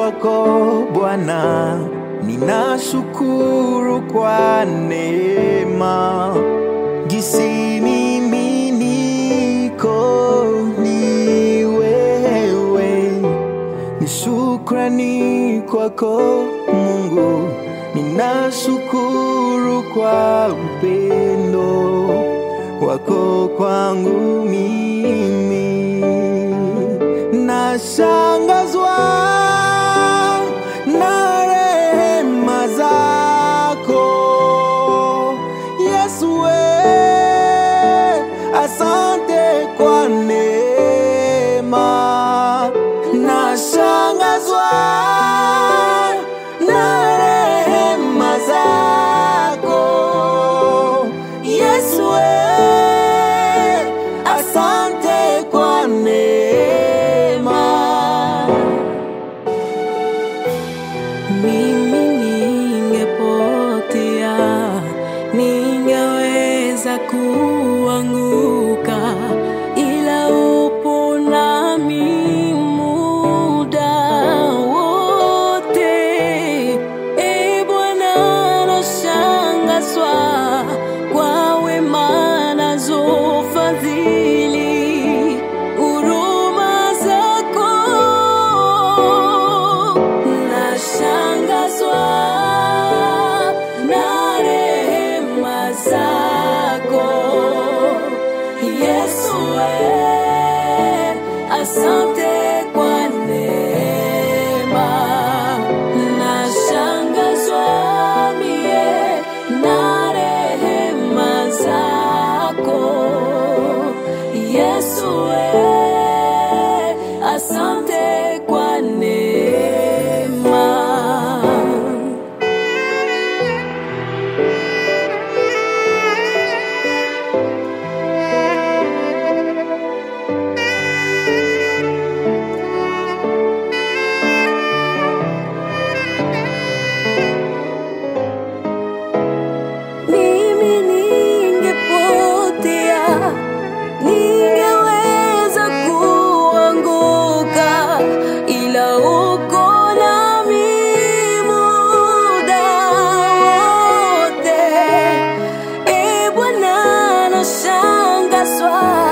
kwako Bwana, ninashukuru kwa neema gisi mimi niko ni wewe, ni shukrani kwako Mungu, ninashukuru kwa upendo wako kwangu mimi, nashangazwa na rehema zako Yesu, we, asante kwa neema, nashangazwa na rehema zako Yesu, we, asante kwa neema. Mimi ningepotea, ningeweza kuanguka, ila upo nami muda wote. E Bwana, nashangazwa kwa wema nazo fadhili, huruma zako nashangazwa na rehema zako Yesu, we, asante kwa neema. Nashangazwa mie na rehema zako Yesu, we, asante kwa neema. Mimi ningepotea, ningeweza kuanguka, ila uko nami muda wote. E Bwana, nashangazwa